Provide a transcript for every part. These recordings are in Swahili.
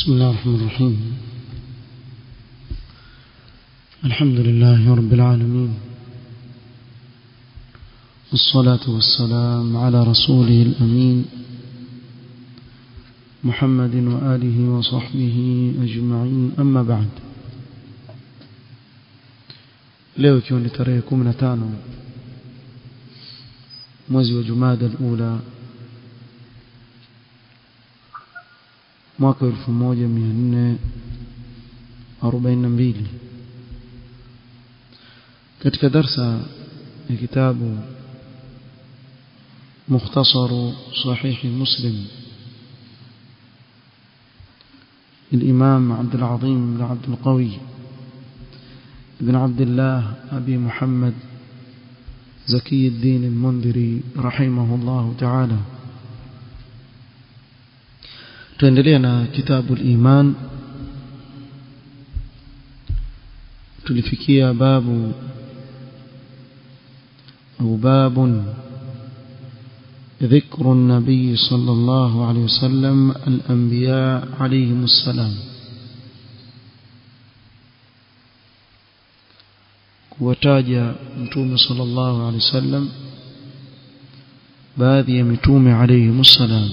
بسم الله الرحمن الرحيم الحمد لله رب العالمين والصلاة والسلام على رسوله الأمين محمد وآله وصحبه أجمعين أما بعد leo ikiwa ni tarehe 15 mwezi wa Jumada al-Ula mwaka 1442 katika darsa ya kitabu مختصر صحيح مسلم الإمام عبد العظيم بن عبد القوي بن عبد الله أبي محمد زكي الدين المنذري رحمه الله تعالى تندلينا كتاب الإيمان تلفكيا باب أو باب ذكر النبي صلى الله عليه وسلم الأنبياء عليهم السلام kuwataja mtume sallallahu alaihi wasallam baadhi ya mitume alayhi salam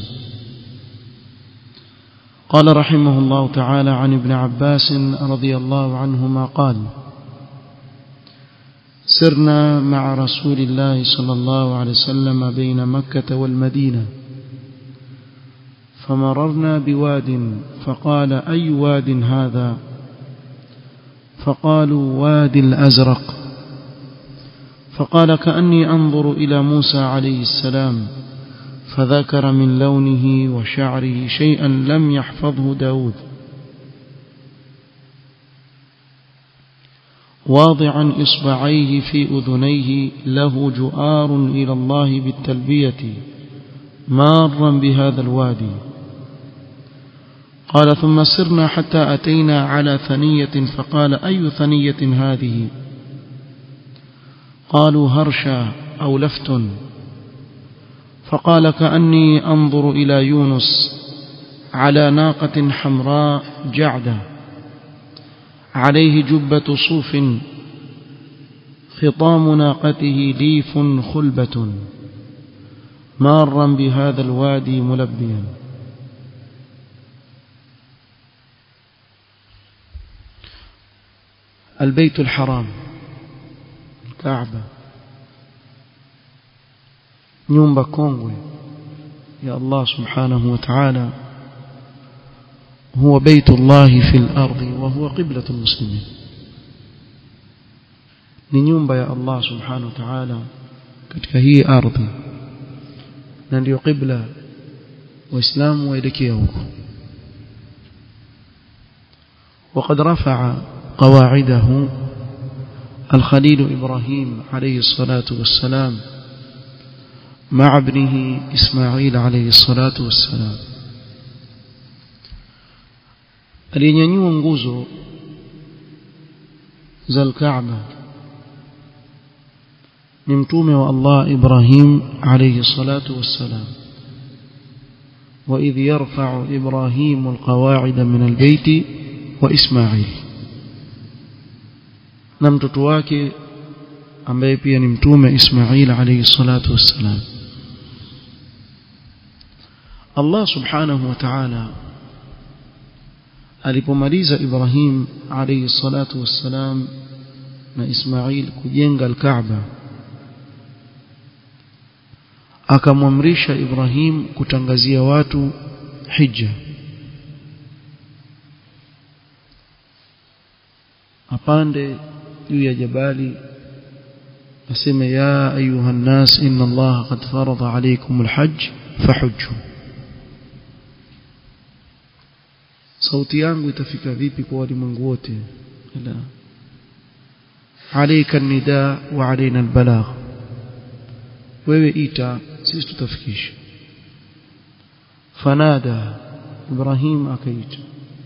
قال رحمه الله تعالى عن ابن عباس رضي الله عنهما قال سرنا مع رسول الله صلى الله عليه وسلم بين مكة والمدينة فمررنا بواد فقال أي واد هذا فقالوا وادي الأزرق فقال كأني أنظر إلى موسى عليه السلام فذكر من لونه وشعره شيئا لم يحفظه داود واضعا إصبعيه في أذنيه له جؤار إلى الله بالتلبية مارا بهذا الوادي قال ثم سرنا حتى أتينا على ثنية فقال أي ثنية هذه قالوا هرشا أو لفت فقال كأني أنظر إلى يونس على ناقة حمراء جعدة عليه جبة صوف خطام ناقته ليف خلبة مارا بهذا الوادي ملبيا البيت الحرام الكعبة nyumba kongwe ya Allah subhanahu wa ta'ala huwa baitullah fil ardi wa huwa qiblatul muslimin ni nyumba ya Allah subhanahu wa ta'ala katika hii ardhi na ndio qibla waislamu waelekea huko وقد رفع قواعده الخليل إبراهيم عليه الصلاة والسلام مع ابنه إسماعيل عليه الصلاة والسلام aliyenyanyua nguzo za Kaaba ni mtume wa Allah Ibrahim alayhi salatu wassalam وإذ يرفع إبراهيم القواعد من البيت وإسماعيل na mtoto wake ambaye pia ni mtume Ismail alayhi salatu wassalam Allah subhanahu wa ta'ala alipomaliza Ibrahim alayhi salatu wassalam na Ismail kujenga al-Kaaba akamwamrisha Ibrahim kutangazia watu hija apande juu ya jabali aseme ya ayuha nnas inna allaha qad farada alaykum alhajj fahujju sauti yangu itafika vipi kwa walimwengu wote la alayka nida wa alaina albalagh wewe ita sisi tutafikisha fanada ibrahim akaita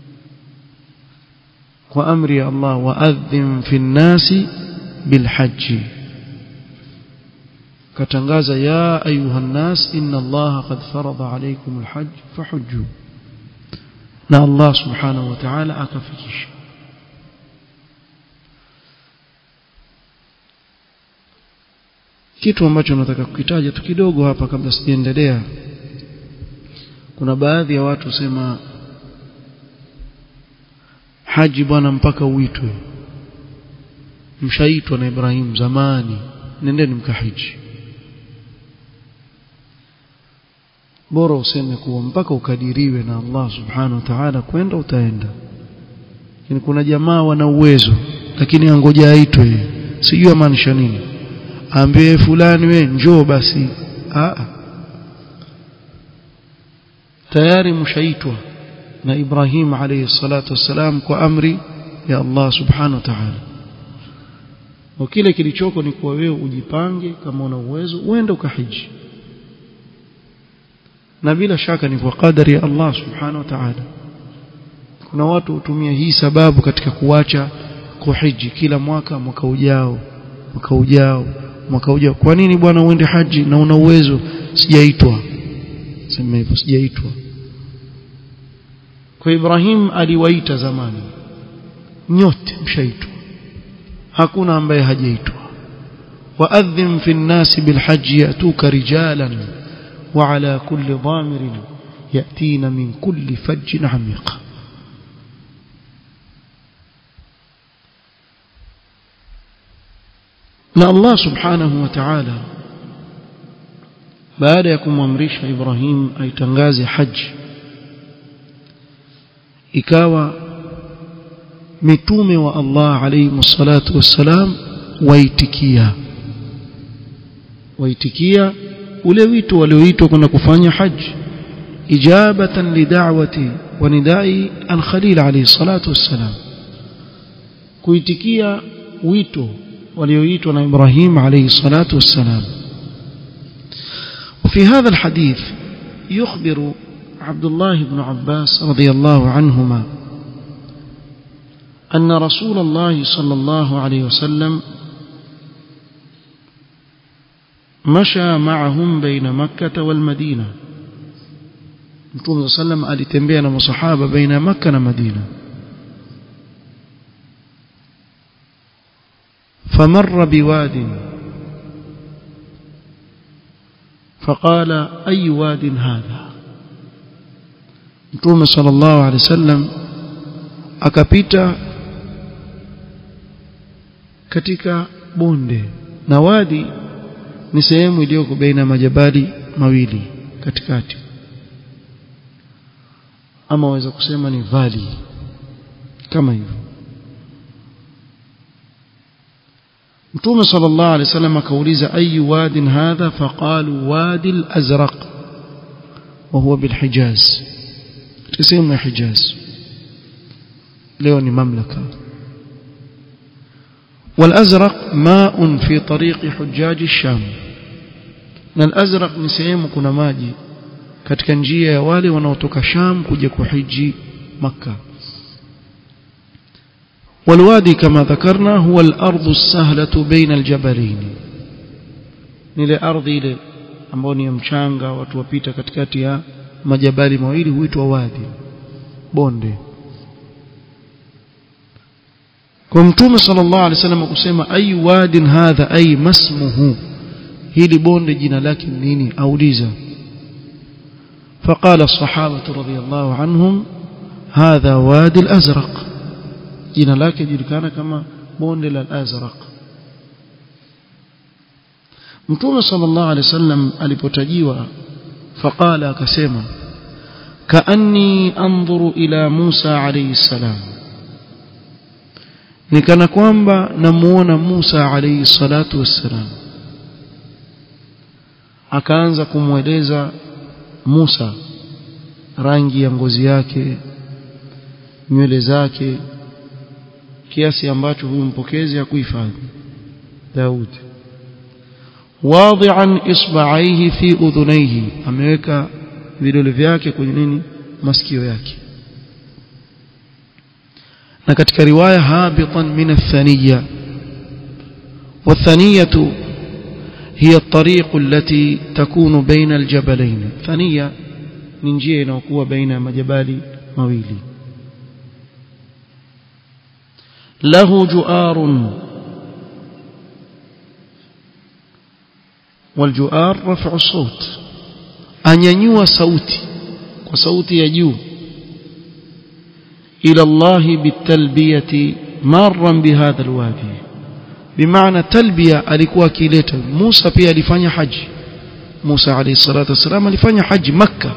kwa amri ya Allah waadhim fi nnasi bilhajji katangaza ya ayuha nnas inna allaha qad farada alaykum alhajj fahujju na Allah subhanahu wa ta'ala akafikisha kitu ambacho nataka kukitaja tu kidogo hapa kabla sijaendelea kuna baadhi ya watu sema haji bwana mpaka uitwe mshaitwa na Ibrahim zamani nendeni mkahiji bora useme kuwa mpaka ukadiriwe na Allah subhanahu wa ta'ala kwenda utaenda lakini kuna jamaa wana uwezo lakini angoja aitwe sijui amaanisha nini ambie fulani we njoo basi a tayari mshaitwa na Ibrahim alayhi salatu wassalam kwa amri ya Allah subhanahu wa ta'ala na kile kilichoko ni kuwa wewe ujipange kama una uwezo uende ukahiji na bila shaka ni kwa kadari ya Allah subhanahu wa ta'ala kuna watu hutumia hii sababu katika kuacha kuhiji kila mwaka mwaka ujao mwaka ujao mwaka ujao kwa nini bwana uende haji na una uwezo sijaitwa sema hivyo sijaitwa kwa Ibrahim aliwaita zamani nyote mshaitwa hakuna ambaye hajaitwa waadhim fi nnasi bilhaji yatuka rijalan وعلى كل ضامر يأتين من كل فج عميق na Allah subhanahu wa ta'ala baada ya kumwamrisha Ibrahim aitangaze haji ikawa mitume wa Allah alayhi salatu wassalam waitikia waitikia ule wito walioitwa kwenda kufanya haji ijabatan lidawati wa nidai al-Khalil alayhi salatu wassalam kuitikia wito walioitwa na Ibrahim alayhi salatu wassalam وفي هذا الحديث يخبر عبد الله بن عباس رضي الله عنهما أن رسول الله صلى الله عليه وسلم مشى معهم بين مكة والمدينة Mtume sallam alitembea na masahaba baina ya Makka na Madina. فمر بواد فقال أي واد هذا Mtume صلى الله عليه وسلم akapita katika bonde na wadi ni sehemu iliyoko baina majabali mawili katikati ama waweza kusema ni valley kama hivyo Mtume sallallahu alaihi wasallam akauliza ayu wadin hadha faqalu wadi al-azraq wa huwa bil Hijaz sehemu ya Hijaz leo ni mamlaka والأزرق ماء في طريق حجاج الشام na al-azraq ni sehemu kuna maji katika njia ya wale wanaotoka Sham kuja kuhiji Makka والوادي كما ذكرنا هو الأرض السهلة بين الجبلين nile ardhi ile ambayo ni mchanga watu wapita katikati ya majabali mawili huitwa wadi bonde kwa mtume sallallahu alaihi wasallam kusema ayu wadin hadha ay masmuhu hili bonde jina lake nini auliza فقال الصحابة رضي الله عنهم هذا وادي الأزرق jina lake julikana kama bonde la al-azraq Mtume sallallahu alaihi wasallam alipotajiwa faqala akasema kaanni anzuru ila Musa alayhi salam nikana kwamba namuona Musa alayhi salatu wassalam akaanza kumweleza Musa rangi ya ngozi yake nywele zake kiasi ambacho huyu mpokezi hakuhifadhi Daud wadi'an isba'aihi fi udhunaihi ameweka vidole vyake kwenye nini masikio yake na katika riwaya habitan min athaniya والثانية هي الطريق التي تكون بين الجبلين ثانية من جهة inayokuwa baina ya majabali mawili lahu juarun والجؤار رفع الصوت anyanyua sauti kwa sauti ya juu ila Allah bitalbiyati marran bihadha alwadi bimaana talbiya alikuwa akileta Musa pia alifanya haji Musa alayhi salatu wasalam alifanya haji makka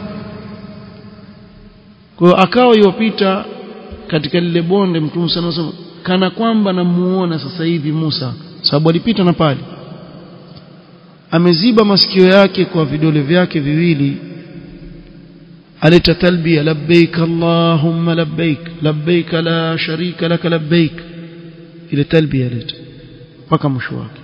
kwa akawa yopita katika lile bonde mtume sana kana kwamba namuona sasa hivi Musa sababu alipita na pale ameziba masikio yake kwa vidole vyake viwili aleta talbia labbaik allahumma labbaik labbaik la sharika lak labbaik ile talbia aleta mpaka mwisho wake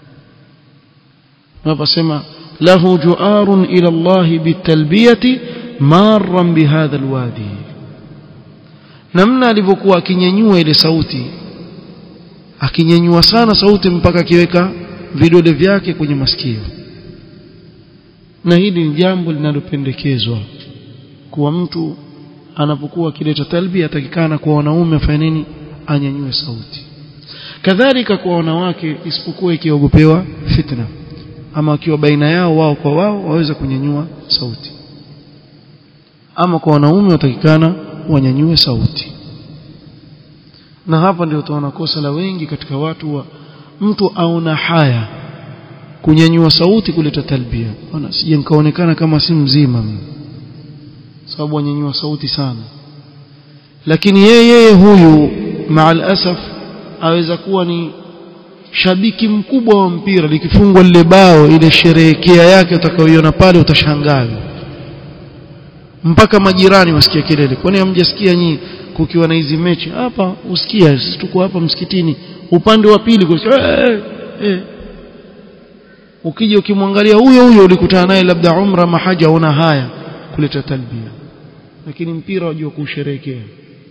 naposema lahu juarun ila allah bitalbiyati marran bihadha alwadi namna alivyokuwa akinyanyua ile sauti akinyanyua sana sauti mpaka akiweka vidole vyake kwenye masikio na hili ni jambo linalopendekezwa kuwa mtu anapokuwa akileta talbia atakikana kwa wanaume afanye nini anyanyue sauti kadhalika kwa wanawake isipokuwa ikiogopewa fitna ama wakiwa baina yao wao kwa wao waweza kunyanyua sauti ama kwa wanaume watakikana wanyanyue sauti na hapa ndio utaona kosa la wengi katika watu wa mtu aona haya kunyanyua sauti kuleta talbia bwana sije nikaonekana kama si mzima mimi sababu wanyanyua sauti sana lakini yeye huyu maal asaf aweza kuwa ni shabiki mkubwa wa mpira likifungwa lile bao ile sherehekea yake utakayoiona pale utashangaa mpaka majirani wasikia kelele kwani hamjasikia nyinyi kukiwa na hizi mechi hapa usikia sisi tuko hapa msikitini upande wa pili kwa eh, eh. ukija ukimwangalia huyo huyo ulikutana naye labda umra mahaja una haya kuleta talbia lakini mpira wajua kusherehekea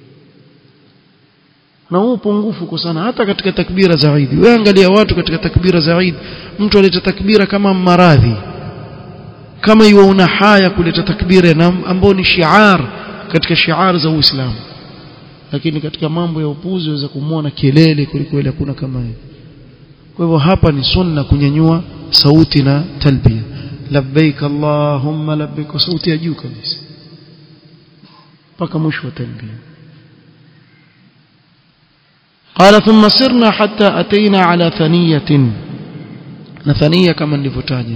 na huu upungufu uko sana hata katika takbira za Eid wewe angalia watu katika takbira za Eid mtu aleta takbira kama maradhi kama yuona haya kuleta takbira na ambao ni shiar katika shiar za Uislamu lakini katika mambo ya upuzi waweza kumwona kelele kuliko ile hakuna kama hiyo kwa hivyo hapa ni sunna kunyanyua sauti na talbia labbaik allahumma labbaik sauti ya juu kabisa mpaka mwisho wa talbia قال ثم سرنا حتى أتينا على ثنية ثنية كما nilivyotaja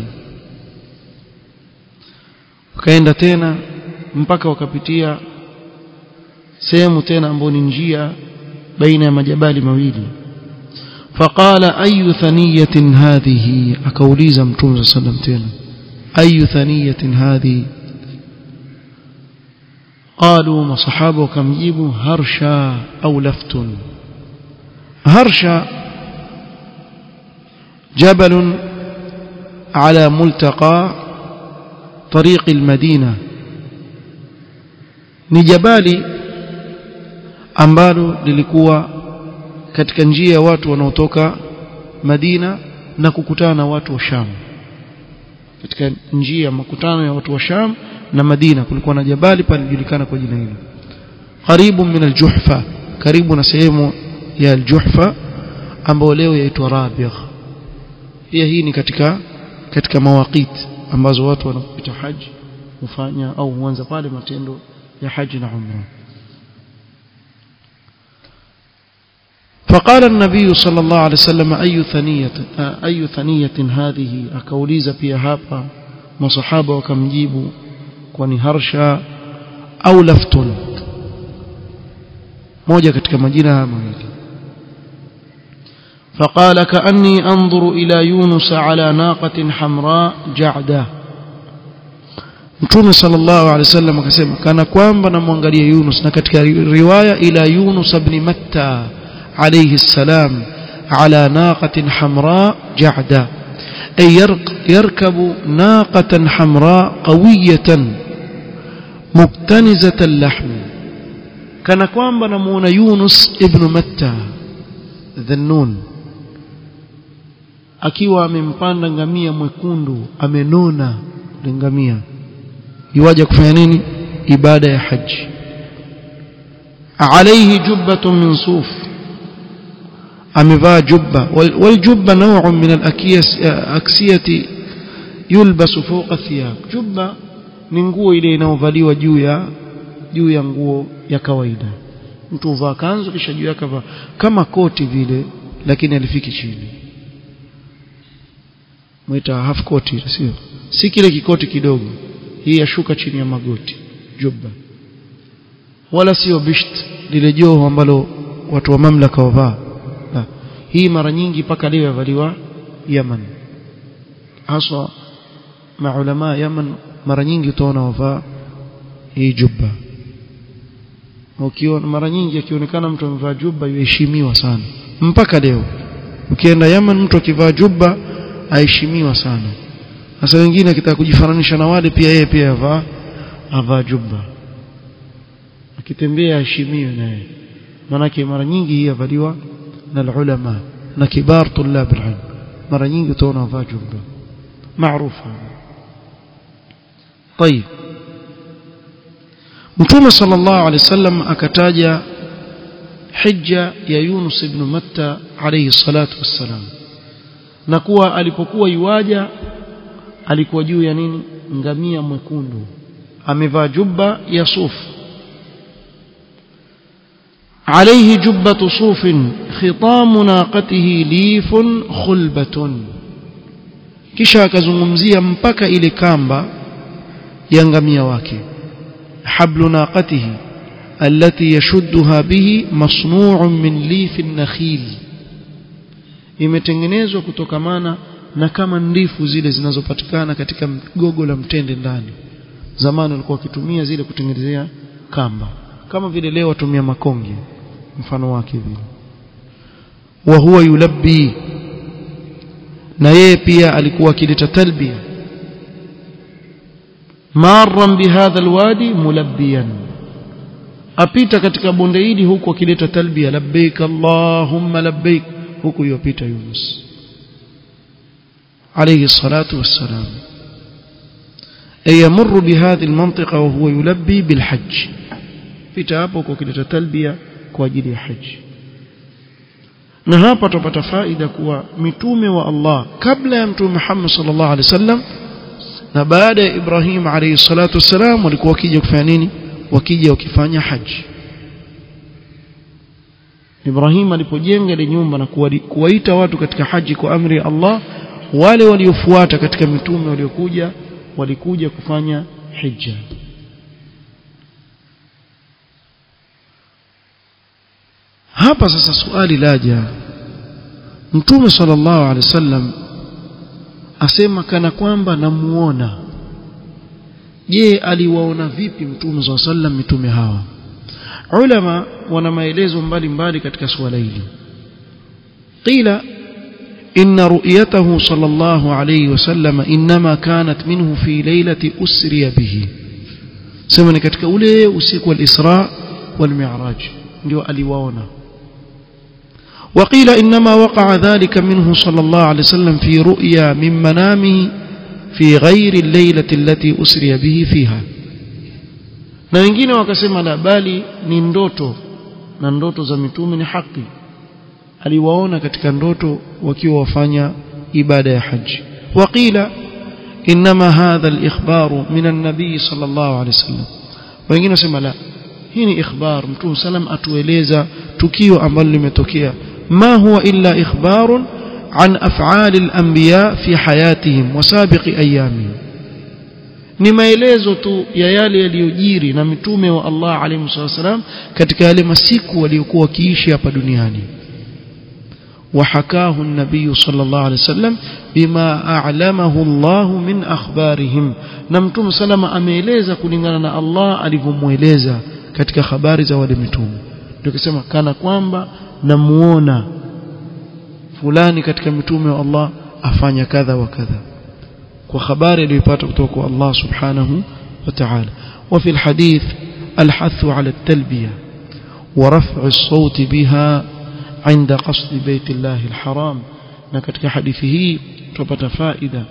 wakaenda tena mpaka wakapitia sehemu tena ambayo ni njia baina ya majabali mawili faqala ayu thaniyatin hadhihi akauliza mtume صلى الله عليه tena ayu thaniyatin hadhihi قالوا مصحابه وكمجيبوا هرشا أو لفت هرشا جبل على ملتقى طريق المدينة ni jabali ambalo lilikuwa katika njia ya watu wanaotoka Madina na kukutana na watu wa Sham katika njia makutano ya watu wa Sham na Madina kulikuwa na jabali palijulikana kwa jina hilo karibu min aljuhfa karibu na sehemu ya aljuhfa ambayo leo yaitwa Rabigh pia hii ni katika katika mawaqit ambazo watu wanapita haji hufanya au huanza pale matendo ya haji na umra فقال النبي صلى الله عليه وسلم أي ثنية أي ثنية هذه أكوليز pia hapa masahaba wakamjibu kwani harsha au laftun moja katika majina haya mawili فقال كأني أنظر إلى يونس على ناقة حمراء جعدة Mtume sallallahu alaihi wasallam akasema kana kwamba namwangalia Yunus na katika riwaya ila Yunus ibn Matta alayhi salam ala naqatin hamra ja'da ay yarkabu naqatan hamra qawiyatan muktanizatan lahm kana kwamba namuona Yunus ibn Matta dhannun akiwa amempanda ngamia mwekundu amenona ngamia yuwaje kufanya nini ibada ya haji عليه جبة من صوف amevaa jubba waljubba نوع من الأكسية يلبس فوق الثياب jubba ni nguo ile inayovaliwa juu ya juu ya nguo ya kawaida mtu uvaa kanzu kisha juu yake kama koti vile lakini alifiki chini mwita half koti sio si kile kikoti kidogo hii yashuka chini ya magoti jubba wala sio bisht lile joho ambalo watu wa mamlaka wavaa hii mara nyingi mpaka leo yavaliwa Yaman haswa maulama Yaman mara nyingi utaona wavaa hii jubba ukiona mara nyingi akionekana mtu amevaa jubba yuheshimiwa sana mpaka leo ukienda Yaman mtu akivaa jubba aheshimiwa sana sasa wengine akitaka kujifananisha na wale pia yeye pia avaa avaa jubba akitembea aheshimiwe naye manake mara nyingi hii yavaliwa na ulama na kibar tulab alilm mara nyingi utaona avaa jubba maarufu طيب mtume sallallahu alaihi wasallam akataja hija ya Yunus ibn Matta alayhi salatu wassalam na kuwa alipokuwa yuaja alikuwa juu ya nini ngamia mwekundu amevaa jubba ya sufu عليه جبة صوف خطام ناقته ليف خلبة kisha akazungumzia mpaka ile kamba ya ngamia wake hablu naqatihi allati yashudduha bihi masnu'un min lif an-nakhil imetengenezwa kutokamana na kama ndifu zile zinazopatikana katika gogo la mtende ndani zamani walikuwa wakitumia zile kutengenezea kamba kama vile leo watumia makonge mfano wake vile wa huwa yulabbi na yeye pia alikuwa akileta talbia marran bihadha alwadi mulabbiyan apita katika bonde hili huku akileta talbia labbaik allahumma labbaik huku yopita Yunus alayhi salatu wassalam ay yamurru bihadhihi almantiqa wa huwa yulabbi bilhajj pita hapo kwa kileta talbia kwa ajili ya haji na hapa tupata faida kuwa mitume wa Allah kabla ya mtume Muhammad sallallahu alaihi wasallam na baada ya Ibrahim alayhi salatu wasalam walikuwa wakija kufanya nini wakija wakifanya haji Ibrahim alipojenga ile nyumba na kuwaita watu katika haji kwa amri ya Allah wale waliofuata katika mitume waliokuja walikuja kufanya hija hapa sasa swali laja mtume sallallahu alaihi wasallam asema kana kwamba namuona je aliwaona vipi mtume sallallahu alaihi wasallam mitume hawa ulama wana maelezo mbalimbali katika swala hili qila إن رؤيته صلى الله عليه وسلم إنما كانت منه في ليلة أسري به سمعني katika ule usiku wa al-Isra wal-Mi'raj ndio aliwaona وقيل إنما وقع ذلك منه صلى الله عليه وسلم في رؤيا من منامه في غير الليلة التي أسري به فيها na wengine wakasema la bali ni ndoto na ndoto za mitume ni haki aliwaona katika ndoto wakiwa wafanya ibada ya haji waqila inma hadha al-ikhbar min an-nabi sallallahu alayhi wasallam wengine wasema la hii ni ikhbar mtume sallam atueleza tukio ambalo limetokea ما هو إلا إخبار عن أفعال الأنبياء في حياتهم وسابق أيامهم ni maelezo tu ya yale yaliyojiri na mitume wa Allah alayhi wasallam katika yale masiku waliokuwa wakiishi hapa duniani وحكاه النبي صلى الله عليه وسلم بما أعلمه الله من أخبارهم نمتم سلام ameeleza kulingana na Allah alivyomueleza katika habari za wale mitume ndio kusema kana kwamba namuona fulani katika mitume wa Allah afanya kadha wa kadha kwa habari aliyopata kutoka kwa Allah subhanahu wa ta'ala وفي الحديث الحث على التلبية ورفع الصوت بها عند قصد بيت الله الحرام na katika hadithi hii tupata faida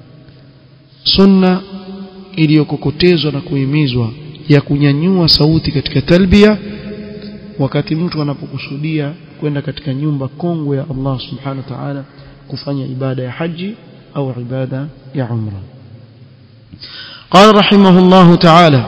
sunna iliyokokotezwa na kuhimizwa ya kunyanyua sauti katika talbia wakati mtu anapokusudia kwenda katika nyumba kongwe ya Allah subhanahu wa ta'ala kufanya ibada ya haji au ibada ya umra قال رحمه الله تعالى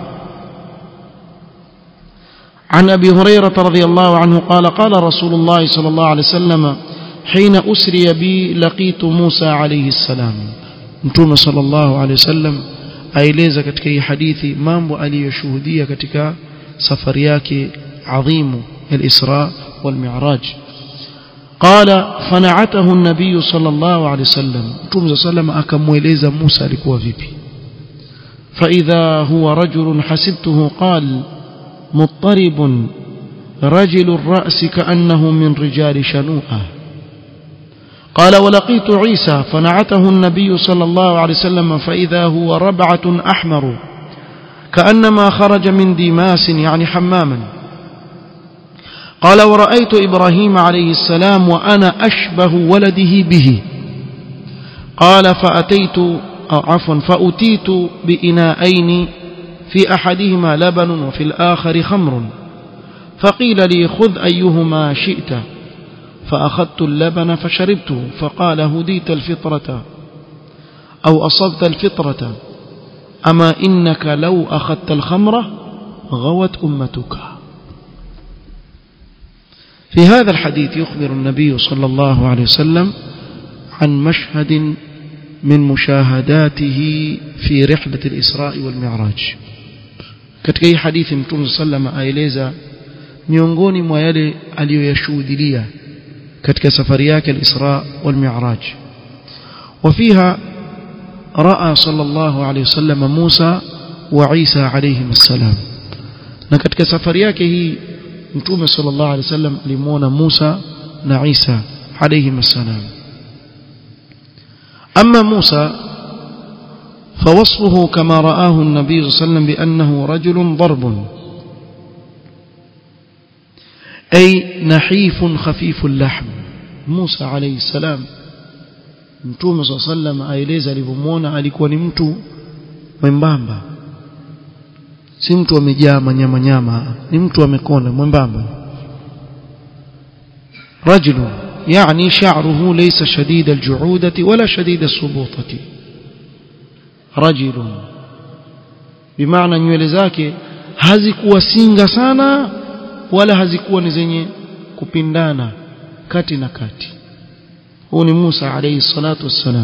عن أبي هريرة رضي الله عنه قال قال رسول الله صلى الله عليه وسلم حين أسري بي لقيت موسى عليه السلام نتوم صلى الله عليه وسلم aeleza katika hii hadithi mambo aliyoshuhudia katika safari yake adhimu al-Isra wal-Mi'raj qala fana'atahu an-nabiy sallallahu alayhi wasallam Mtume sallam akamweleza Musa alikuwa vipi فإذا هو رجل حسبته قال مضطرب رجل الرأس كأنه من رجال شنوءة قال ولقيت عيسى فنعته النبي صلى الله عليه وسلم فإذا هو ربعة أحمر كأنما خرج من ديماس يعني حماما قال ورأيت إبراهيم عليه السلام وأنا أشبه ولده به قال فأتيت أو عفوا فأتيت بإناءين في أحدهما لبن وفي الآخر خمر فقيل لي خذ أيهما شئت فأخذت اللبن فشربته فقال هديت الفطرة أو أصبت الفطرة أما إنك لو أخذت الخمرة غوت أمتك في هذا الحديث يخبر النبي صلى الله عليه وسلم عن مشهد من مشاهداته في رحلة الإسراء والمعراج katika hii hadithi mtume sallama aeleza miongoni mwa yale aliyoyashuhudia katika safari yake al-Isra wal Mi'raj وفيها راى صلى الله عليه وسلم موسى وعيسى عليهم السلام na katika safari yake hii mtume sallallahu alaihi wasallam alimuona Musa na Isa عليهم السلام أما موسى فوصفه كما رآه النبي صلى الله عليه وسلم بأنه رجل ضرب أي نحيف خفيف اللحم موسى عليه السلام mtume saa sallam aeleza alivyomwona alikuwa ni mtu mwembamba si mtu amejaa manyama nyama ni mtu amekonda mwembamba rajulu يعني شعره ليس شديد الجعودة ولا شديد السبوطة رجل بمعنى nywele zake hazikuwa singa sana wala hazikuwa ni zenye kupindana kati na kati huu ni Musa alayhi salatu wassalam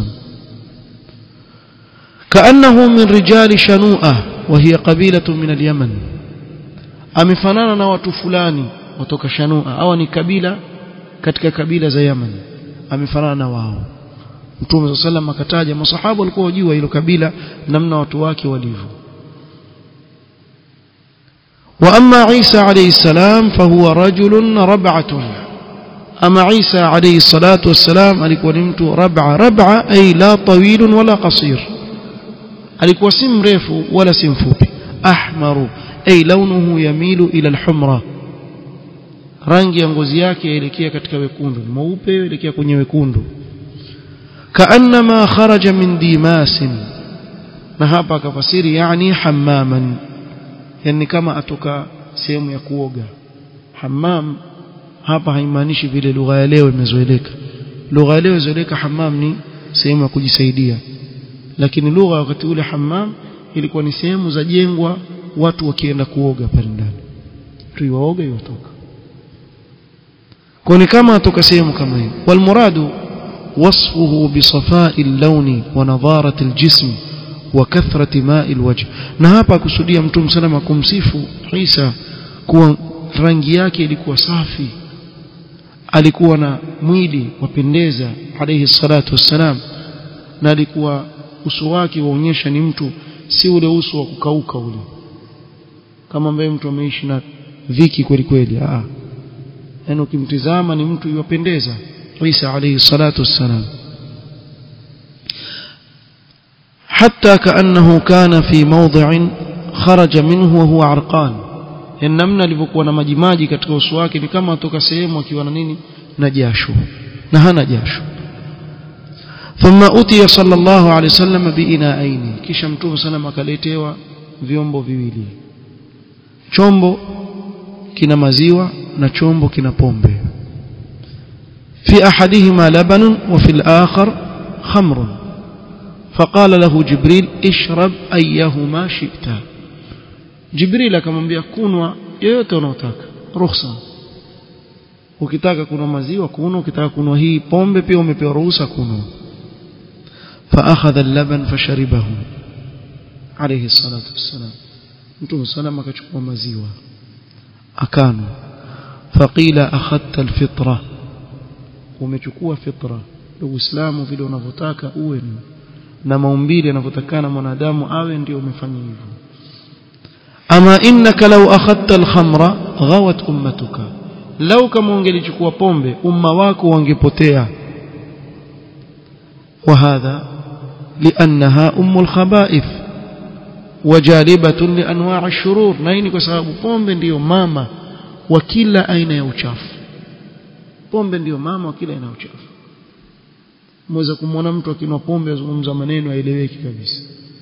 كأنه من رجال شنوءة وهي قبيلة من اليمن amefanana na watu fulani kutoka Shanua au ni kabila katika kabila za Yemen amefanana na wao Mtume sallam akataja masahaba walikuwa wajua hilo kabila namna watu wake walivyo واما عيسى عليه السلام فهو رجل ربعه اما عيسى عليه الصلاه والسلام alikuwa ni mtu rab'a rab'a ay la tawil wala qasir alikuwa si mrefu wala si mfupi ahmaru ay launuhu yamilu ila alhumra rangi ya ngozi yake yaelekea katika wekundu mweupe yaelekea kwenye wekundu kaannama kharaja min dimasin na hapa akafasiri yani hammaman yani kama atoka sehemu ya kuoga hammam hapa haimaanishi vile lugha ya leo imezoeleka lugha ya leo imezoeleka hammam ni sehemu ya kujisaidia lakini lugha wakati ule hammam ilikuwa ni sehemu za jengwa watu wakienda kuoga pale ndani tu iwaoga iwatoka kwa ni kama atoka sehemu kama hiyo walmuradu wasfuhu bisafai اللون ونضاره الجسم وكثره ماء الوجه na hapa kusudia mtume salama kumsifu Isa kuwa rangi yake ilikuwa safi alikuwa na mwili wapendeza alayhi salatu wassalam na alikuwa uso wake waonyesha ni mtu si ule uso wa kukauka ule kama ambaye mtu ameishi na viki kweli kweli ah yani ukimtizama ni mtu yupendeza Isa alayhi salatu wassalam حتى كأنه كان في موضع خرج منه وهو عرقان namna alivyokuwa na majimaji katika uso wake ni kama atoka sehemu akiwa na nini na jasho na hana jasho thumma utiya sallallahu alayhi wasallam biinaaini kisha mtume sana akaletewa vyombo viwili chombo kina maziwa na chombo kina pombe fi ahadihima labanun wa fil akhar khamrun فقال له جبريل اشرب ايهما شئت جبريل akamwambia kunwa yoyote unaotaka ruhusa ukitaka kunwa maziwa kunwa ukitaka kunwa hii pombe pia umepewa ruhusa kunwa فاخذ اللبن فشربه عليه الصلاه والسلام mtume salama akachukua maziwa akanwa faqila akhadta alfitra umechukua fitra uislamu vile unavyotaka uwe na maumbile yanavyotakana mwanadamu awe ndio umefanya hivyo ama innaka law akhadta alkhamra ghawat ummatuka law kama ungelichukua pombe umma wako wangepotea وهذا لأنها أم الخبائث وجالبة لأنواع الشرور نيني كسبب pombe ndio mama wa kila aina ya uchafu pombe ndio mama wa kila aina ya uchafu mweza kumwona mtu akinwa pombe azungumza maneno aeleweki kabisa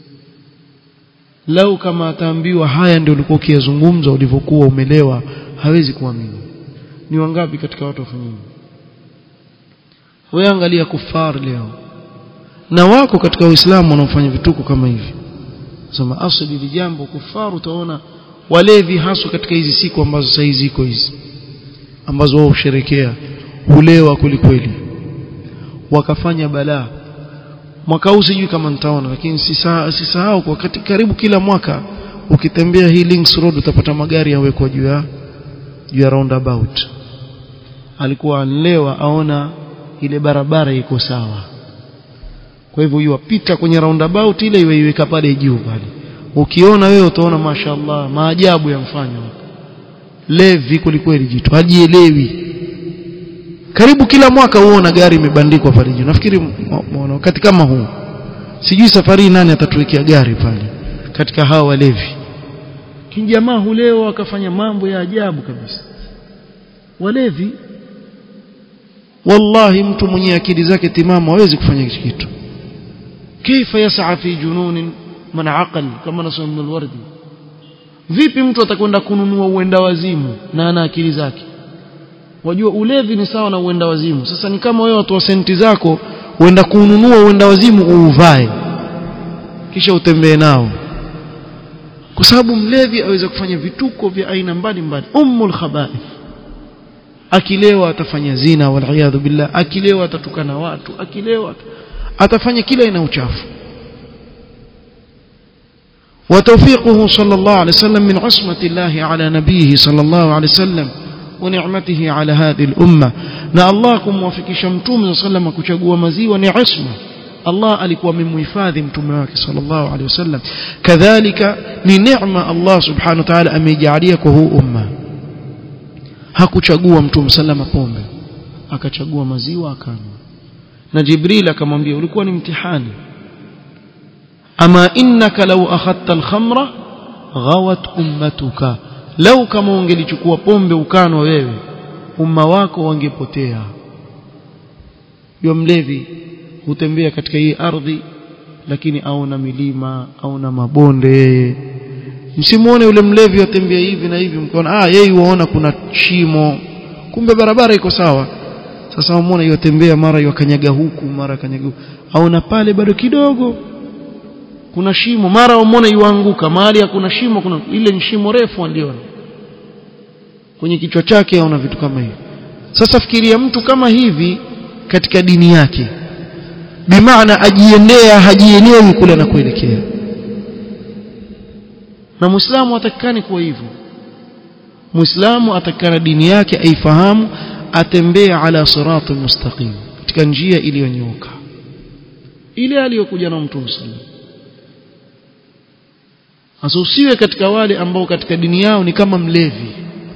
lau kama ataambiwa haya ndio ulikuwa ukiyazungumza ulivyokuwa umelewa hawezi kuamini ni wangapi katika watu wafanya hivyo wewe angalia kufar leo na wako katika uislamu wanaofanya vituko kama hivi sema asili li jambo kufaru utaona walevi haswa katika hizi siku ambazo sasa hizi ziko hizi ambazo wao husherekea hulewa kulikweli wakafanya balaa mwaka huu sijui kama nitaona lakini sisahau kwa kati, karibu kila mwaka ukitembea hii Links Road utapata magari yawekwa juu ya juu ya roundabout alikuwa anlewa aona ile barabara iko sawa kwa hivyo yuwapita kwenye roundabout ile iwe iweka pale juu pale ukiona wewe utaona mashaallah maajabu yamfanya levi kulikweli jitu hajielewi karibu kila mwaka huona gari imebandikwa pale juu nafikiri wakati kama huu sijui safari nani atatuwekea gari pale katika hawa walevi kijamaa huleo akafanya mambo ya ajabu kabisa walevi wallahi mtu mwenye akili zake timamu hawezi kufanya kitu كيف يسعى في جنون من عقل كما نسمع من الوردي vipi mtu atakwenda kununua uenda wazimu na ana akili zake wajua ulevi ni sawa na uenda wazimu sasa ni kama wewe watu wa senti zako uenda kununua uenda wazimu uuvae kisha utembee nao kwa sababu mlevi aweza kufanya vituko vya aina mbalimbali ummul khaba'ith akilewa atafanya zina wal billah akilewa atatukana watu akilewa atafanya kila aina uchafu وتوفيقه صلى الله عليه وسلم من عصمة الله على نبيه صلى الله عليه وسلم ونعمته على هذه الأمة na Allah kumwafikisha mtume صلى الله عليه وسلم kuchagua maziwa ni isma Allah alikuwa amemhifadhi mtume wake sallallahu alaihi wasallam kadhalika ni neema Allah subhanahu wa ta'ala amejalia kwa huu umma hakuchagua mtume sallama pombe akachagua maziwa akanywa na Jibril akamwambia ulikuwa ni mtihani ama innaka law akhadta al-khamra ghawat ummatuka lau kama ungelichukua pombe ukanwa wewe umma wako wangepotea yule mlevi hutembea katika hii ardhi lakini aona milima aona mabonde yeye msimuone yule mlevi atembea hivi na hivi mkaona ah yeye huona kuna shimo kumbe barabara iko sawa sasa umeona yotembea mara yakanyaga huku mara kanyaga huku aona pale bado kidogo kuna shimo mara umeona yuanguka mahali hakuna shimo kuna ile ni shimo refu aliona kwenye kichwa chake aona vitu kama hivi sasa fikiria mtu kama hivi katika dini yake bimaana ajiendea hajielewi kule anakoelekea na muislamu atakikani kuwa hivyo muislamu atakikana dini yake aifahamu atembee ala sirati mustaqim katika njia iliyonyooka ile aliyokuja na mtume sallallahu asusiwe katika wale ambao katika dini yao ni kama mlevi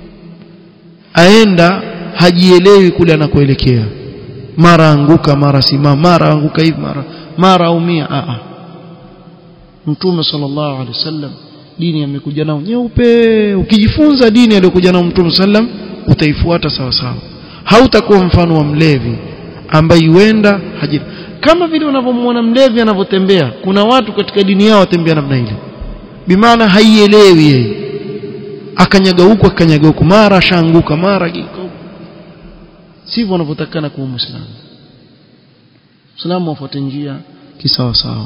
aenda hajielewi kule anakoelekea mara anguka mara simama mara anguka hivi mara mara aumia a a mtume sallallahu alaihi wasallam dini amekuja nao nyeupe ukijifunza dini aliyokuja nao mtume sallam utaifuata sawa sawa hautakuwa mfano wa mlevi ambaye huenda haji kama vile unavyomwona mlevi anavyotembea kuna watu katika dini yao watembea namna ile bimaana haielewi yeye akanyaga huku akanyaga huku mara ashaanguka mara giko sivyo wanavyotakana kuwa muislamu Muislamu afuate njia kisawa sawa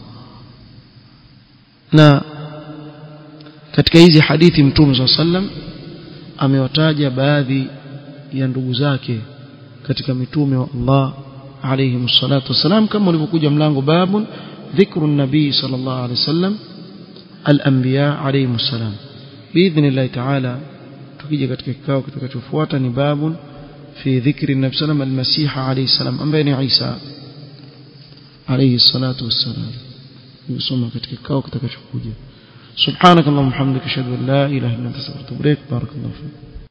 na katika hizi hadithi mtume swalla sallam amewataja baadhi ya ndugu zake katika mitume wa Allah alayhi msalatu wasalam kama ulivyokuja mlango babun dhikru nabii sallallahu alayhi wasallam al-anbiya alayhi msalam biidhnillah ta'ala tukija katika kikao kitakachofuata ni babun fi dhikri nabii sallam al-masih alayhi salam ambaye ni Isa alayhi salatu wassalam yusoma katika kikao kitakachokuja سبحانك اللهم وبحمدك اشهد ان لا اله الا انت استغفرك واتوب اليك بارك الله فيك